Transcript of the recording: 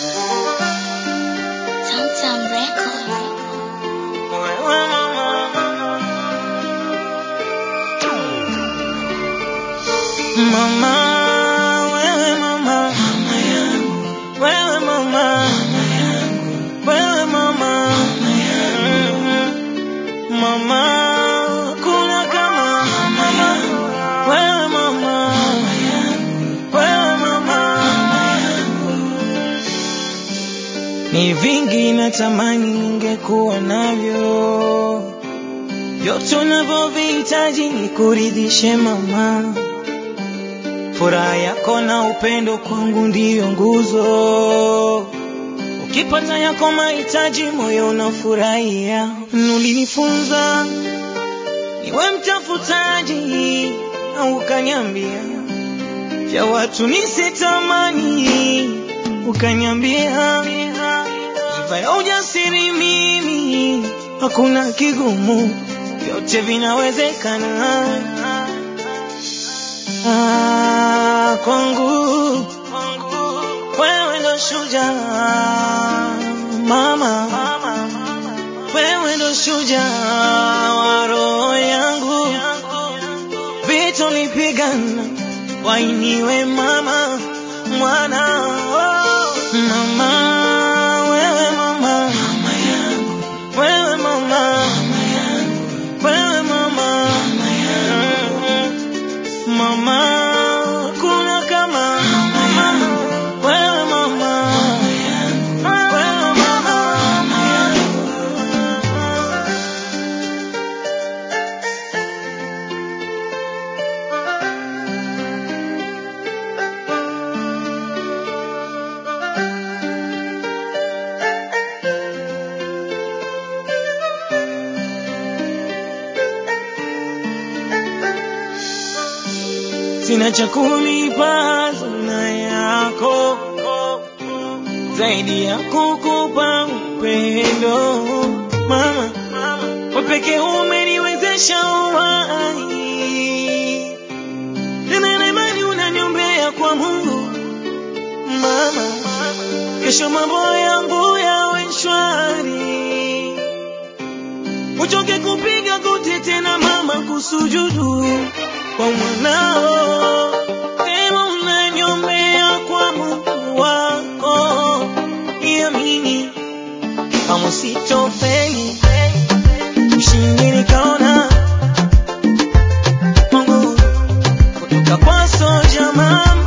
Tamtam Record. Wewe mama, mama, wewe mama, wewe mama, wewe mama, mama, kuna kama mama, wewe mama, wewe mama. Ni vingi natamani ningekuwa navyo, vyote unavyovihitaji ni kuridhishe mama. Furaha yako na upendo kwangu ndiyo nguzo, ukipata yako mahitaji moyo unafurahia. Ulinifunza niwe mtafutaji, au ukaniambia vya watu nisitamani, ukaniambia sifa ya ujasiri mimi, hakuna kigumu, vyote vinawezekana. Ah, kwangu wewe ndo shujaa mama, wewe ndo shujaa wa roho yangu, vita nipigana wainiwe mama mwana oh. mama wewe mama wewe mama wewe mama Mm. mama kuna kama mama wewe mama wewe mama sina cha kulipa zuna yako zaidi ya kukupa upendo mama, wewe pekee umeniwezesha uhai tena na imani unaniombea kwa Mungu mama, kesho mambo yangu yawe shwari, uchoke kupiga goti tena mama, kusujudu kwa mwanao, tena unaniombea kwa Mungu wako, iamini kama sitofeli, mshindi nikaona Mungu kutoka kwa soja mama